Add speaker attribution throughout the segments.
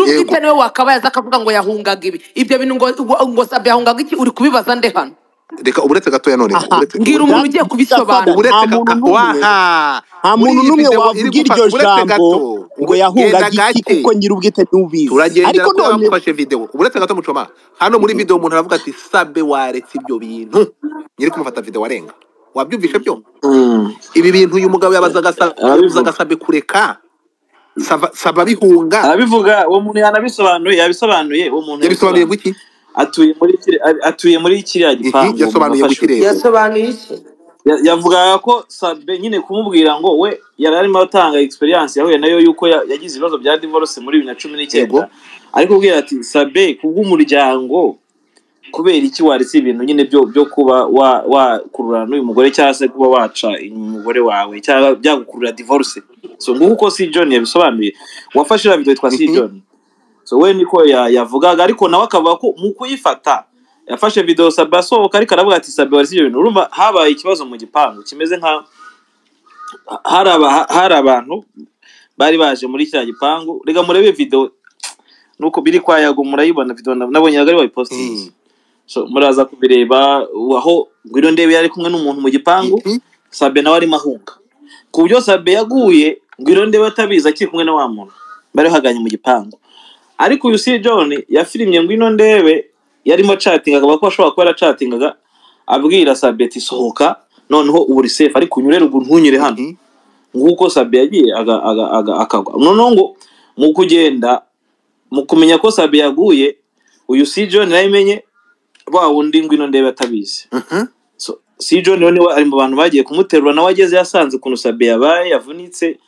Speaker 1: yego
Speaker 2: utwite niwe wakabaye aza akavuga ngo yahungaga ibi ibyo bintu ngo ngo- ngo sabye yahungaga iki uri kubibaza nde hano
Speaker 1: reka uburetse gatoya none
Speaker 2: aha
Speaker 1: uretse-
Speaker 2: mbwira umuntu ugiye kubisobanura
Speaker 1: uburetse
Speaker 3: Nta
Speaker 1: ga-
Speaker 3: muntu n'umwe-
Speaker 1: waha
Speaker 3: nta
Speaker 1: Muri
Speaker 3: muntu
Speaker 1: iyi
Speaker 3: n'umwe
Speaker 1: video iri
Speaker 3: wavuga
Speaker 1: gufa-
Speaker 3: iryo
Speaker 1: uretse
Speaker 3: jambo
Speaker 1: gato,
Speaker 3: ngo yahungaga
Speaker 1: genda
Speaker 3: iki
Speaker 1: gake.
Speaker 3: kuko nyiri ubwite ntubizi
Speaker 1: turagendera
Speaker 3: ariko
Speaker 1: ko
Speaker 3: none
Speaker 1: bamufashe video uretse gato mucoma hano muri video umuntu aravuga ati sabe waretse ibyo bintu nyiri kumufata video warenga wabyumvishe byo
Speaker 4: Mm.
Speaker 1: ibi bintu uyu mugabo yabazaga sa-
Speaker 4: Arabivuga.
Speaker 1: yabuzaga sabe kureka saba saba bihunga
Speaker 4: arabivuga uwo muntu yanabisobanuye yabisobanuye uwo muntu
Speaker 1: yabisobanuye
Speaker 4: yabisobanuye.
Speaker 1: guki
Speaker 4: atuye muri kiri- atuye muri kiriya
Speaker 1: iki
Speaker 4: gipangu mu
Speaker 1: yasobanuye guki
Speaker 4: mafasho
Speaker 1: rero
Speaker 2: yasobanuye iki
Speaker 4: Ya- yavugaga ko sabe nyine kumubwira ngo we yari arimo atanga experience yahuye nayo yuko ya- yagize ibibazo bya divorce muri bibiri na cumi n'icyenda
Speaker 1: Yego.
Speaker 4: ariko ubwira ati sabe kubw'umuryango kubera iki waretse ibintu nyine byo byo kuba wa- wakururana n'uyu mugore cyangwa se kuba waca inyuma umugore wawe cyangwa byagukurura divorce so nguko uko si john yabisobanuye wafashe iriya video yitwa si
Speaker 1: Mhm.
Speaker 4: john so we niko ya- yavugaga ariko nawe akavuga ko mu kuyifata yafashe video sabe asohoka ariko aravuga ati sabe waretse ibyo bintu urumva habaye ikibazo mu gipangu kimeze nka hari aba- hari abantu bari baje muri kiriya gipangu reka murebe video nuko biri kwa yago murayibona video na- nabonye yago ari wayipostinze
Speaker 1: Mm.
Speaker 4: so muraza kubireba u- aho ngwino ndebe yari kumwe n'umuntu mu gipangu
Speaker 1: Iki?
Speaker 4: sabe nawe arimo ahunga ku buryo sabe yaguye ngwino ndebe atabizi akiri kumwe na wa muntu bari bahaganye mu gipangu ariko uyu si john yafirimye ngwino ndebe yarimo acatingaga bako ashobora kuba yaracatingaga abwira sabe ati sohoka noneho ubu uri safe ariko unyure ruguru ntunyure hano
Speaker 1: Mhm.
Speaker 4: nk'uko sabe yagiye aga- aga- aga- akagwa noneho ngo mu kugenda mu kumenya ko sabe yaguye uyu si john yabimenye wa wundi ngwino ndebe atabizi
Speaker 1: Mhm.
Speaker 4: so si john rero niwe ari mu bantu bagiye kumuterura nawe ageze yasanze ukuntu sabe yabaye yavunitse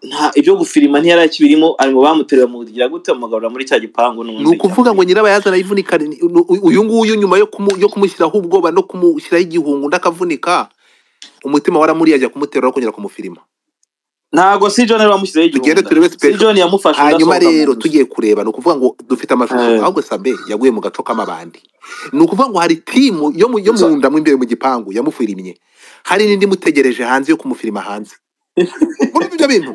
Speaker 4: nta ibyo gufirima ntiyari akibirimo ari mu bamuterura mugira gute bamugarura muri cya gipangu
Speaker 1: ni
Speaker 4: n'ubundi
Speaker 1: ukuvuga ngo nyirabayazana yivunika ni- ni- uyu nguyu nyuma yo kumu- yo kumushyiraho ubwoba no kumushyiraho igihungu undi akavunika umutima waramuriye ajya kumuterura no kongera kumufirima
Speaker 4: ntago si john rero bamushyizeho
Speaker 1: Tugende
Speaker 4: igihunda
Speaker 1: turebe
Speaker 4: si
Speaker 1: special.
Speaker 4: john yamufashe undi
Speaker 1: hanyuma
Speaker 4: asohoka mu
Speaker 1: rero
Speaker 4: nzu.
Speaker 1: tugiye kureba ni ukuvuga ngo dufite amashusho
Speaker 4: Eh.
Speaker 1: ahubwo sabe yaguye mu gaco k'amabandi ni ukuvuga ngo hari timu yo mu yo mu nda mo imbere mu gipangu yamufirimye hari n'indi imutegereje hanze yo kumufirima hanze muri ibyo bintu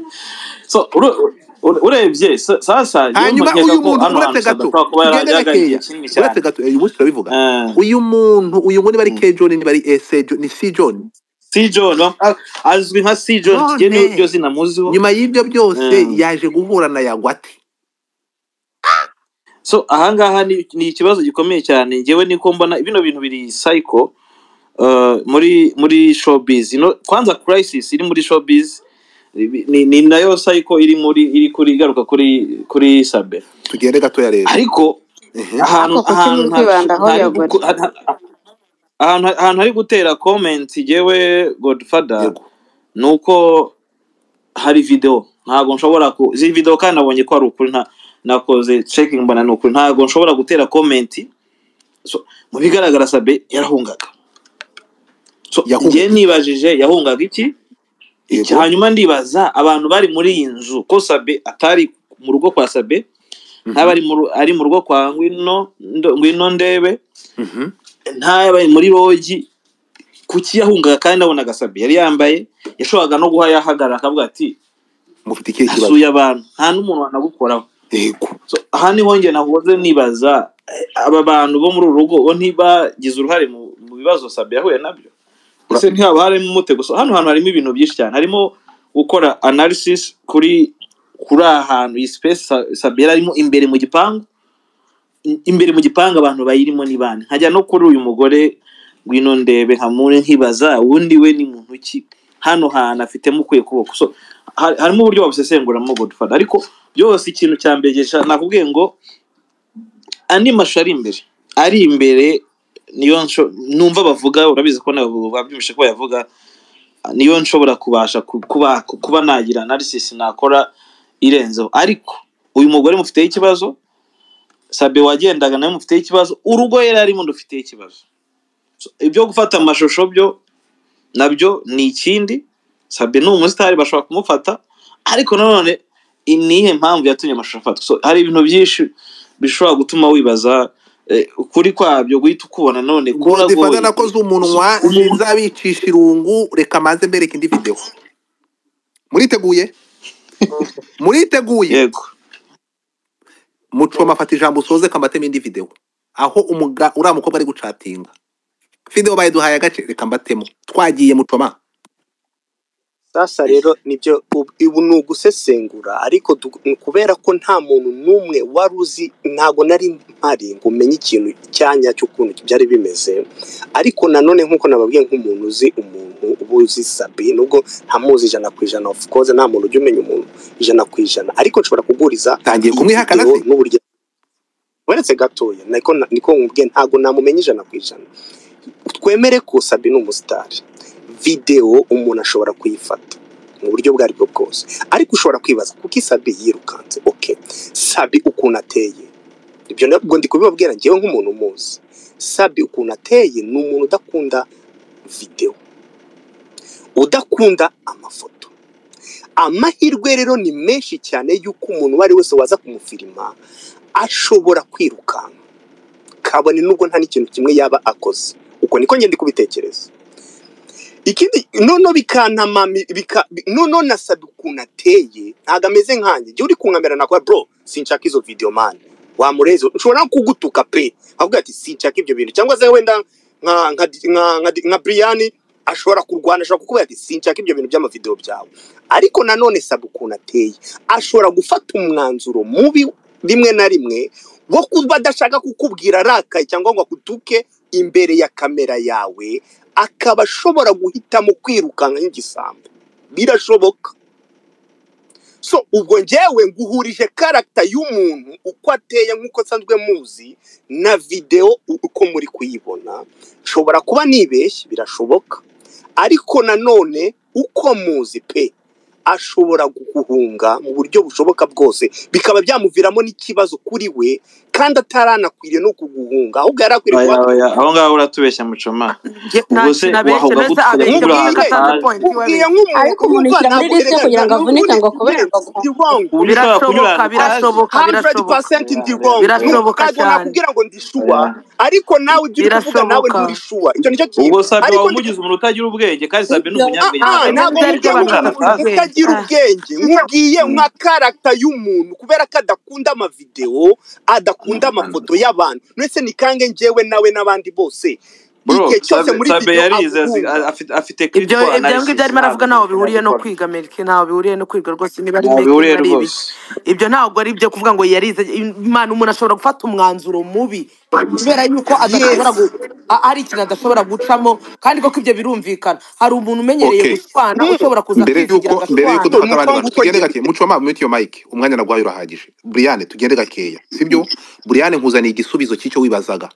Speaker 4: so uru- uru- urebye sa- sasa niyo
Speaker 1: hanyuma uyu
Speaker 4: mpamvu nkeka ko
Speaker 1: muntu
Speaker 4: hano hantu
Speaker 1: uretse gato
Speaker 4: sadashobora kuba
Speaker 1: tugende
Speaker 4: yaragaye
Speaker 1: gakeya
Speaker 4: igihe kinini
Speaker 1: uretse
Speaker 4: cyane
Speaker 1: gato eh, uyu munsi turabivuga
Speaker 4: Eh,
Speaker 1: uyu muntu uyu ngo niba ari ke john niba ari ese John- ni si john
Speaker 4: si john ah, azwi nka si john
Speaker 1: None.
Speaker 4: kigeni iryo zina muziho
Speaker 1: nyuma y'ibyo byose
Speaker 4: Mm.
Speaker 1: yaje guhura na yagwate
Speaker 4: so ahangaha ni, ni ikibazo gikomeye cyane ngewe niko mbona bino bintu biri psycho uh, muri muri showbiz no kwanza crisis iri muri showbiz ni, ni- ni nayo psycho iri muri iri kuri igaruka kuri kuri sabe
Speaker 1: tugende gatoya rero
Speaker 4: ariko ahantu
Speaker 5: Ariko kuki
Speaker 4: ahantu
Speaker 5: uri
Speaker 4: nta-
Speaker 5: kwibanda aho
Speaker 4: ntari
Speaker 5: yagura?
Speaker 4: guko- ha- ha- ahantu ahantu hari gutera comment yewe godfather
Speaker 1: Yego.
Speaker 4: ni uko hari video ntabwo nshobora ku izi video kandi nabonye ko ari ukuri nta nakoze checking mbona ni ukuri ntabwo nshobora gutera comment so, mu bigaragara sabe yarahungaga so
Speaker 1: Yahungaga.
Speaker 4: njye nibajije yahungaga iki Iki-
Speaker 1: Yego.
Speaker 4: hanyuma ndibaza abantu bari muri iyi nzu ko sabe atari mu rugo kwa sabe ntaba ari mu ru- ari mu rugo kwa ngwino ndo- ngwino ndebe
Speaker 1: Mhm.
Speaker 4: ntaba ari muri rogi kuki yahungaga kandi nabonaga sabe yari yambaye yashoboraga no guha yahagarara akavuga ati
Speaker 1: mufite ikihe kibazo
Speaker 4: asuye abantu nta n'umuntu wanagukoraho
Speaker 1: yego
Speaker 4: so, aha niho njye nahoze nibaza eh, aba bantu bo muri uru rugo bo ntibagize uruhare mu, mu bibazo sabe yahuye nabyo ese ntihaba harimo umutego so, hano hantu harimo ibintu byinshi cyane harimo gukora analysis kuri kuri aha hantu iyi space Sa- sabe yari arimo imbere mu gipangu I- imbere mu gipangu abantu bayirimo ni bande nkajya no kuri uyu mugore ngwino ndebe nkamure nkibaza ubundi we ni muntu ki hano hantu afitemo ukuye kuboko so ha- harimo uburyo babusesenguramo godfather ariko byose ikintu cya mbere gisha- nakubwiye ngo andi mashusho ari imbere ari imbere niyo nsho- numva bavuga urabizi ko nabo babyumvishe ko bayavuga niyo nshobora kubasha ku- kuba kuba nagira analysis nakora irenzeho ariko uyu mugore mufiteho ikibazo sabe wagendaga nawe mufiteho ikibazo urugo yari arimo rufiteho ikibazo So, ibyo gufata amashusho byo nabyo ni ikindi sabe ni umusitari bashobora kumufata ariko nanone niyihe mpamvu yatumye amashusho afatwa so, hari ibintu byinshi bishobora gutuma wibaza eh, ukuri kwabyo guhita ukubona none
Speaker 1: godifata nakoze umunwa
Speaker 4: Umuntu-
Speaker 1: sinzabicisha irungu reka manze mbereke indi videwo muriteguye muriteguye
Speaker 4: yego
Speaker 1: mucoma afata ijambo usoze kambatemo indi video aho umuga uriya mukobwa ari gucatinga video bayiduhaye agace reka mbatemo twagiye mucoma
Speaker 3: sasa rero nibyo ubu- ubu ni ugusesengura ariko du- ni kubera ko nta muntu n'umwe wari uzi ntago nari mpari ngo umenye ikintu icyanya cy'ukuntu byari bimeze ariko nanone nk'uko nababwiye nk'umuntu uzi umuntu uba uzi sabi nubwo ntamuzi ijana ku ijana of course nta muntu ujya umenya umuntu ijana ku ijana ariko nshobora kuguriza
Speaker 1: Tangiye
Speaker 3: iyi
Speaker 1: kumwihakana
Speaker 3: video
Speaker 1: se?
Speaker 3: n'uburyo weretse gatoya niko na- niko nkubwiye ntago namumenye ijana ku ijana twemere ko sabi ni umusitari videwo umuntu ashobora kuyifata mu buryo bwo aribwo bwose ariko ushobora kwibaza kuko isabi yirukanze oke sabi ukuntu ateye ibyo nabwo ndi kubibabwira ngewe nk'umuntu umuzi sabi ukuntu ateye ni umuntu udakunda videwo udakunda amafoto amahirwe rero ni menshi cyane y'uko umuntu uwo ari we wese waza kumufirima ashobora kwirukanka kabone nubwo nta n'ikintu kimwe yaba akoze uko niko ngenda kubitekereza ikindi noneho bikantamami bika noneho nasabye ukuntu ateye ntabwo ameze nkanjye igihe uri kunkamera nakuba bro sinshaka izo video man wamureze ushobora no kugutuka pe avuga ati sinshaka ibyo bintu cyangwa se wenda nka nka nka nka, nka Brian ashobora kurwana ashobora kukubwira ati sinshaka ibyo bintu by'amavideo byawe ariko nanone saba ukuntu ateye ashobora gufata umwanzuro mubi rimwe na rimwe wo kuba adashaka kukubwira arakaye cyangwa ngo akutuke imbere ya kamera yawe akaba ashobora guhitamo kwirukanka nk'igisambo birashoboka so ubwo ngewe nguhurije karagita y'umuntu uko ateye nk'uko nsanzwe muzi na videwo u- uko muri kuyibona nshobora kuba nibeshye birashoboka ariko nanone uko muzi pe ashobora guhunga mu buryo bushoboka bwose bikaba byamuviramo n'ikibazo kuri we kandi ataranakwiriye no kuguhunga ahubwo yari akwiriye
Speaker 4: Oya,
Speaker 3: kuba
Speaker 4: oya, aho ngaho uratubeshya mucoma Ubwo se wahoga gutya
Speaker 3: ubwiye
Speaker 5: ariko
Speaker 3: nk'umuntu
Speaker 5: umuntu
Speaker 3: uva ntabwo
Speaker 5: yishyira muri risite kugira ngo avunike ngo akobererwe
Speaker 3: ndi wrong
Speaker 4: uburyo ushobora
Speaker 2: birashoboka
Speaker 4: kunyurana
Speaker 2: birashoboka birashoboka
Speaker 3: 100% ndi
Speaker 4: Yeah,
Speaker 3: wrong
Speaker 4: yeah, yeah.
Speaker 2: Birashoboka
Speaker 3: ntabwo
Speaker 2: cyane.
Speaker 3: nakubwira ngo ndi shuwa ariko nawe ujya uri kuvuga nawe
Speaker 2: Birashoboka.
Speaker 3: nturi shuwa icyo nicyo kintu
Speaker 4: ubwo sabe
Speaker 3: ariko
Speaker 4: waba
Speaker 3: ndi-
Speaker 4: umugize umuntu utagira ubwenge kandi sabe ni
Speaker 5: Ibyo-
Speaker 4: umunyabwenge
Speaker 3: Ah,
Speaker 4: ntabwo
Speaker 2: ibyo
Speaker 3: ntabwo
Speaker 4: ari
Speaker 2: ngibyo
Speaker 4: umuntu
Speaker 2: aribyo abantu
Speaker 3: nkubwiye
Speaker 4: ucana
Speaker 3: nk'umuntu
Speaker 2: bafite
Speaker 4: kandi
Speaker 3: utagira
Speaker 2: ubwenge
Speaker 3: ubwenge nkubwiye nka karagita y'umuntu kubera ko adakunda amavidewo adakunda amafoto y'abantu ndetse ni kange njyewe nawe n'abandi bose
Speaker 4: bro
Speaker 3: igihe cyose
Speaker 4: sabe
Speaker 3: muri
Speaker 4: sabe
Speaker 3: video
Speaker 4: yarize azi-
Speaker 3: aguhunga
Speaker 4: a- afite afite
Speaker 2: ibyo
Speaker 4: critical
Speaker 2: ibyo ngibyo
Speaker 4: analysis
Speaker 2: arimo aravuga
Speaker 4: ntabwo
Speaker 2: ntaho bihuriye no
Speaker 4: abikora
Speaker 2: kwiga amerika ntaho bihuriye no kwiga rwose niba ari
Speaker 4: ntabwo
Speaker 2: making
Speaker 4: bihuriye
Speaker 2: ari
Speaker 4: rwose
Speaker 2: ibiki ibyo ntabwo ari ibyo kuvuga ngo yarize imana umuntu ashobora gufata umwanzuro mubi kubera yuko adashobora
Speaker 3: yes
Speaker 2: gu- a- hari ikintu adashobora gucamo kandi koko ibyo birumvikana hari umuntu umenyereye
Speaker 1: okay
Speaker 2: gushwana
Speaker 3: Mm.
Speaker 2: ushobora kuza
Speaker 1: mbere
Speaker 2: akivugira
Speaker 1: yuko mbere yuko
Speaker 2: agashwana
Speaker 3: Ngo
Speaker 1: dufata abandi
Speaker 3: umukobwa
Speaker 1: bantu
Speaker 3: uko
Speaker 1: tugende
Speaker 3: agiye
Speaker 1: gake mucoma mute yo mike umwanya naguhaye urahagije Brian tugende gakeya sibyo Brian nkuzaniye igisubizo cy'icyo wibazaga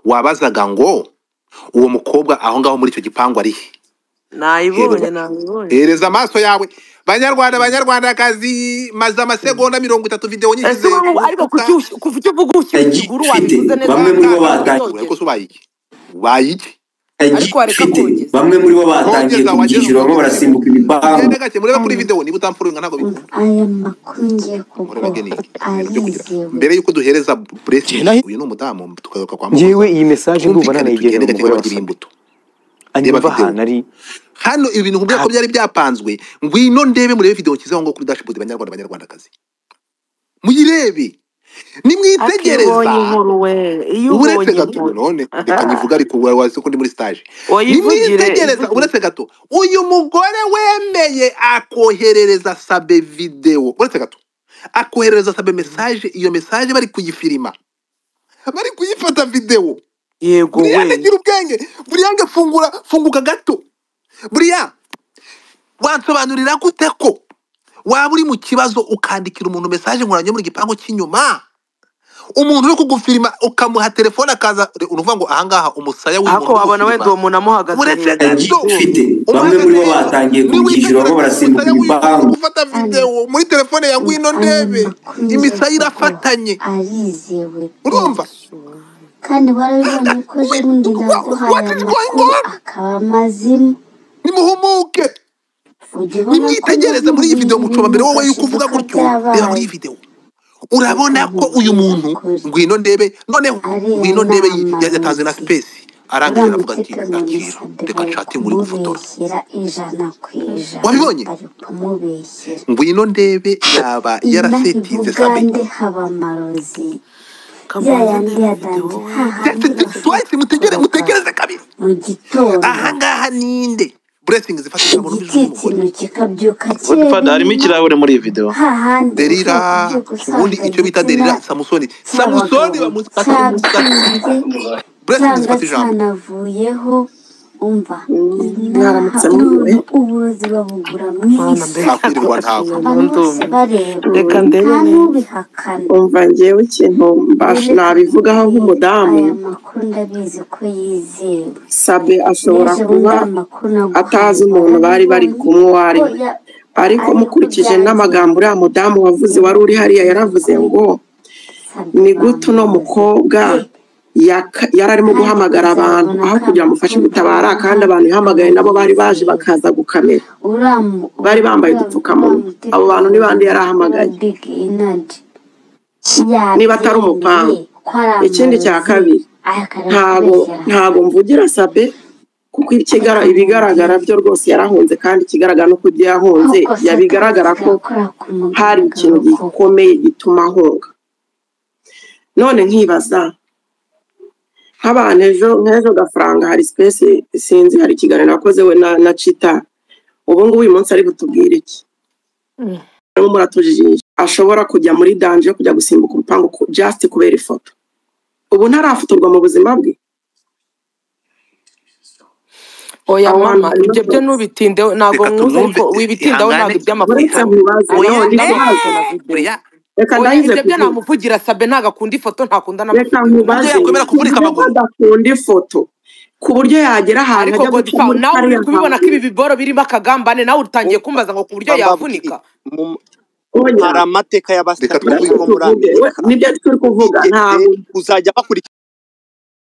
Speaker 1: wabazaga ngo uwo mukobwa aho ngaho muri icyo gipangu ari he hereza
Speaker 2: nayibonye nayibonye
Speaker 1: hereza amaso yawe banyarwanda banyarwandakazi maze amasegonda mirongo itatu video
Speaker 2: ese
Speaker 1: nyishyize
Speaker 2: wowe ariko kuki
Speaker 1: kurukuta
Speaker 2: ush- kuva icyo uvuga ushyira ikiguru
Speaker 6: agifite
Speaker 2: wabivuze neza
Speaker 6: bamwe muri bo
Speaker 2: watangira
Speaker 1: ntagitura
Speaker 6: batangiye
Speaker 2: kuyogeza
Speaker 1: ariko se ubaye iki ubaye iki
Speaker 2: ariko wareka
Speaker 6: agifite
Speaker 2: kogeza
Speaker 6: bamwe muri bo batangiye
Speaker 1: kogeza wageze
Speaker 6: kubyishyura barimo
Speaker 1: ukogeza gake
Speaker 6: barasimbuka ibipangu
Speaker 1: tugende gake murebe kuri video niba utamfurunga ntabwo bikunda
Speaker 6: aya makuru ngiye
Speaker 1: mureba
Speaker 6: kuguha
Speaker 1: geniki ibintu byo kugira
Speaker 6: arizewe
Speaker 1: mbere yuko duhereza
Speaker 7: Njye
Speaker 1: blessing
Speaker 7: nahi-
Speaker 1: uyu ni umudamu tukagaruka kwa
Speaker 7: njyewe
Speaker 1: muhoza
Speaker 7: iyi mesaje ndumva
Speaker 1: twumvikane tugende
Speaker 7: nanayigenera
Speaker 1: gake ngo
Speaker 7: umugore wa
Speaker 1: bagire
Speaker 7: sabe
Speaker 1: imbuto reba
Speaker 7: anyumva
Speaker 1: video
Speaker 7: ahantu ari
Speaker 1: hano ibintu nkubwira
Speaker 7: nta
Speaker 1: ko byari byapanzwe ngwino ndebe murebe video nshyizeho ngo kuri dashboard banyarwanda banyarwandakazi muyirebe
Speaker 2: ariko iyo ubonye
Speaker 1: nimwitegereza
Speaker 2: inkuru we iyo
Speaker 1: ubu uretse
Speaker 2: ubonye
Speaker 1: gato
Speaker 2: inkuru
Speaker 1: none reka nyivuga ariko wa- wazi ko ndi muri stage
Speaker 2: oyivugire
Speaker 1: nimwitegereza
Speaker 2: ivugire
Speaker 1: uretse gato uyu mugore wemeye akoherereza sabe video uretse gato akoherereza sabe message iyo message bari kuyifirima bari kuyifata video
Speaker 2: yego
Speaker 1: buriyange
Speaker 2: we
Speaker 1: gira ubwenge buriyange fungura funguka gato buriya wansobanurira gute ko waba uri mu kibazo ukandikira umuntu message nkoranye mu gipangu cy'inyuma umuntu uri kugufirima ukamuha telefone akaza uruvuga ngo ahangaha umusaya w'uyu
Speaker 2: ariko
Speaker 1: muntu uri
Speaker 2: wabona wenda
Speaker 1: gufirima
Speaker 2: uwo muntu amuhagaze
Speaker 1: uretse
Speaker 2: hejuru
Speaker 1: gato
Speaker 6: agifite bamwe muri
Speaker 1: umuhagaze
Speaker 6: bo
Speaker 1: hejuru
Speaker 6: batangiye kubyishyura
Speaker 1: niwitegura kureba
Speaker 6: barimo
Speaker 1: umusaya
Speaker 6: barasimbuka
Speaker 1: w'uyu muntu uri
Speaker 6: ibipangu
Speaker 1: gufata
Speaker 6: aya
Speaker 1: videwo muri telefone ya ngwino
Speaker 6: aya
Speaker 1: ndebe
Speaker 6: makuru ngiye
Speaker 1: imisaya
Speaker 6: kuguha
Speaker 1: irafatanye
Speaker 6: arizewe pe
Speaker 1: urumva
Speaker 6: kandi warabibonye ko ejobundi naguhaye
Speaker 1: wati
Speaker 6: amakuru
Speaker 1: goyingoni
Speaker 6: akaba mazima
Speaker 1: nimuhumuke
Speaker 6: ujye ubona ko
Speaker 1: nimwitegereze muri iyi videwo
Speaker 6: yabimburiye
Speaker 1: mucoba mbere
Speaker 6: ibintu
Speaker 1: wowe yuko uvuga
Speaker 6: gashoboka
Speaker 1: gutyo reba muri
Speaker 6: byabaye
Speaker 1: iyi videwo urabona ko uyu
Speaker 6: ukamubwira
Speaker 1: muntu
Speaker 6: kuri
Speaker 1: ngwino ndebe noneho
Speaker 6: ariya
Speaker 1: ngwino
Speaker 6: ni
Speaker 1: ndebe yi- ya- yatanze na
Speaker 6: amarozi
Speaker 1: sipesi arangije aravuga
Speaker 6: uramutse
Speaker 1: ati akira
Speaker 6: kamumusabye
Speaker 1: reka
Speaker 6: bari
Speaker 1: nshake muri gufotora
Speaker 6: kumubeshyira ijana ku ijana
Speaker 1: wabibonye
Speaker 6: bari kumubeshyira
Speaker 1: ngwino ndebe yaba
Speaker 6: inaha i
Speaker 1: yarasetinze sabe
Speaker 6: bugande haba amarozi ya
Speaker 2: kamanzi
Speaker 6: yandi
Speaker 2: ndebe videwo
Speaker 6: yadanze
Speaker 2: we
Speaker 6: hahandi
Speaker 1: twice
Speaker 6: bashaka
Speaker 1: mutegere
Speaker 6: kuroga
Speaker 1: mutegereze kabiri
Speaker 6: mu gitondo
Speaker 1: ahangaha ninde buresingi zifata ijambo n'ubijwi
Speaker 6: igiti
Speaker 1: ry'umugore
Speaker 6: ikintu kikabyuka
Speaker 4: godifada harimo
Speaker 6: kirerema
Speaker 4: ikirahure muri iyi videwo
Speaker 6: ha handi ushobora
Speaker 1: derira
Speaker 6: kubyuka
Speaker 1: ubundi
Speaker 6: usanga
Speaker 1: icyo bita
Speaker 6: igitsina
Speaker 1: derira samusoni samusoni
Speaker 6: cy'abagabo
Speaker 1: bamusata
Speaker 6: cyabyimbye
Speaker 1: buresingi
Speaker 6: cyangwa
Speaker 1: zifata ijambo
Speaker 6: cyanavuyeho umva inaha
Speaker 5: mwaramutse mwiriwe
Speaker 6: umuntu uburozi babugura mu
Speaker 2: mwana mbega
Speaker 6: isoko
Speaker 1: ntakwirirwa ntawe
Speaker 2: naguciye mu
Speaker 6: abantu bose
Speaker 2: ndume
Speaker 6: bareba
Speaker 2: reka ndebe
Speaker 6: nta
Speaker 2: neza
Speaker 6: n'ubihakana
Speaker 5: umva ngewe ikintu mbasha
Speaker 6: rero
Speaker 5: nabivugaho nk'umudamu
Speaker 6: aya makuru ndabizi ko yizewe
Speaker 5: sabe ashobora
Speaker 6: n'ejo bundi
Speaker 5: kuba
Speaker 6: aya makuru
Speaker 5: atazi
Speaker 6: naguhaye
Speaker 5: umuntu bari bari
Speaker 6: warabibonye
Speaker 5: kumwe uwo ari
Speaker 6: ko
Speaker 5: we
Speaker 6: ya-
Speaker 5: ariko
Speaker 6: ariko
Speaker 5: mukurikije n'amagambo
Speaker 6: byagenda
Speaker 5: uriya mudamu wavuze wari uri hariya yaravuze
Speaker 6: kuri
Speaker 5: ngo
Speaker 6: sabye
Speaker 5: ni gute uno
Speaker 6: bamuroze
Speaker 5: mukobwa
Speaker 6: pe
Speaker 5: yaka- yari arimo
Speaker 6: kandi
Speaker 5: guhamagara abantu
Speaker 6: uzabona
Speaker 5: aho
Speaker 6: ka
Speaker 5: kugira ngo amufashe
Speaker 6: mutumba
Speaker 5: gutabara kandi abantu
Speaker 6: aramuhamagara
Speaker 5: yahamagaye nabo bari baje
Speaker 6: amwizera
Speaker 5: bakaza gukamera
Speaker 6: uramu
Speaker 5: bari bambaye
Speaker 6: ura-
Speaker 5: udupfukamunwa abo bantu ni
Speaker 6: uramutegura
Speaker 5: bande yari
Speaker 6: ura
Speaker 5: ahamagaye
Speaker 6: big energy
Speaker 5: niba atari
Speaker 6: yabyemeye
Speaker 5: umupangu
Speaker 6: ko ari
Speaker 5: ikindi cya
Speaker 6: amarozi
Speaker 5: kabiri
Speaker 6: akara
Speaker 5: ntago
Speaker 6: kubeshyera
Speaker 5: ntago
Speaker 6: hamwe
Speaker 5: mvugira sabe kuko ikigara ibigaragara
Speaker 6: akamubwira
Speaker 5: byo rwose yarahunze kandi ikigaragara nuko ibyo yahunze
Speaker 6: koko
Speaker 5: yabigaragara
Speaker 6: satani
Speaker 5: ko
Speaker 6: akora ku
Speaker 5: hari
Speaker 6: mugaragaro
Speaker 5: ikintu
Speaker 6: koko
Speaker 5: gikomeye gituma ahunga none nkibaza nk'abantu ejo nk'ejo gafaranga hari sipesi sinzi hari ikiganiro yakoze we na, na cita ubu ngubu uyu munsi ari butubwire iki
Speaker 2: Mm.
Speaker 5: arimo muratujijisha ashobora kujya muri danje yo kujya gusimbuka urupangu ku- just kubera ifoto ubu ntarafotorwa mu buzima bwe
Speaker 2: oya
Speaker 5: aho hantu
Speaker 2: mama
Speaker 5: harimo
Speaker 2: ibyo byo
Speaker 5: foto
Speaker 2: ntubitindeho ntabwo
Speaker 1: reka
Speaker 2: mvuze
Speaker 1: tumwumve
Speaker 2: ko wibitindaho ntabwo
Speaker 1: ihangane
Speaker 5: uretse
Speaker 2: iby'amafoto
Speaker 5: nkubaze
Speaker 2: oya
Speaker 5: no
Speaker 1: oya
Speaker 5: ndi
Speaker 2: ntabwo amafoto na
Speaker 5: kubaze
Speaker 2: videwo
Speaker 1: buriya
Speaker 5: reka
Speaker 2: oya
Speaker 5: ndahize
Speaker 2: ibyo byo
Speaker 5: kuvuga
Speaker 2: namuvugira sabe ntabwo akunda ifoto ntakunda
Speaker 5: reka
Speaker 2: n'amafoto
Speaker 1: burya
Speaker 5: nkubaze
Speaker 1: yakwemera kuvurika
Speaker 5: tuvuge ko
Speaker 1: amaguru
Speaker 5: adakunda ifoto ku buryo yagera ahantu
Speaker 2: ariko
Speaker 5: hajya guca
Speaker 2: godifa
Speaker 5: muri
Speaker 2: nawe uri
Speaker 5: kariya
Speaker 2: kubibona ko
Speaker 5: hantu
Speaker 2: ibi biboro birimo akagambane nawe utangiye
Speaker 3: umva
Speaker 2: kumbaza ngo ku buryo
Speaker 3: umva mbabwire
Speaker 2: yavunika
Speaker 3: mu-
Speaker 5: oya
Speaker 3: hari amateka
Speaker 1: reka
Speaker 3: y'abasitari
Speaker 5: reka
Speaker 1: twumve
Speaker 3: bibaho muri
Speaker 5: tuvuge we
Speaker 3: amerika
Speaker 5: nibyo turi kuvuga
Speaker 3: bigeze
Speaker 5: ntabwo
Speaker 3: kuzajya bakurikira